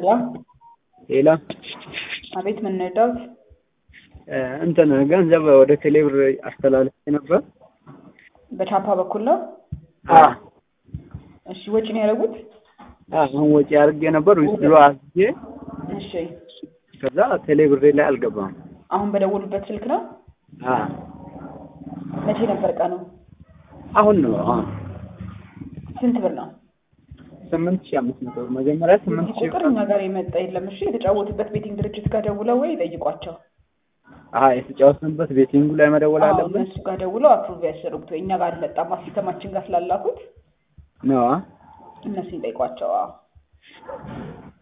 ሄሎ ሌላ አቤት ምን እንርዳዎት? እንትን ገንዘብ ወደ ቴሌብር አስተላልፌ ነበር። በቻፓ በኩል ነው? አዎ እሺ ወጪ ነው ያደረጉት? አሁን ወጪ አድርጌ ነበር ዊዝድሮ አድርጌ እሺ ከዛ ቴሌብሬ ላይ አልገባም። አሁን በደወሉበት ስልክ ነው? አዎ መቼ ነበር ቀኑ? አሁን ነው አሁን ስንት ብር ነው? ስምንት ሺህ አምስት መቶ መጀመሪያ ስምንት እዚህ ሺህ ቁጥር እኛ ጋር የመጣ የለም። እሺ የተጫወቱበት ቤቲንግ ድርጅት ጋር ደውለው ወይ ጠይቋቸው። አሀ የተጫወትንበት ቤቲንጉ ላይ መደወል አዎ አለብን እነሱ ጋር ደውለው አፕሩቭ ያስደርጉት። ወይ እኛ ጋር አልመጣም ሲስተማችን ጋር ስላላኩት ነው እነሱን ጠይቋቸው። አዎ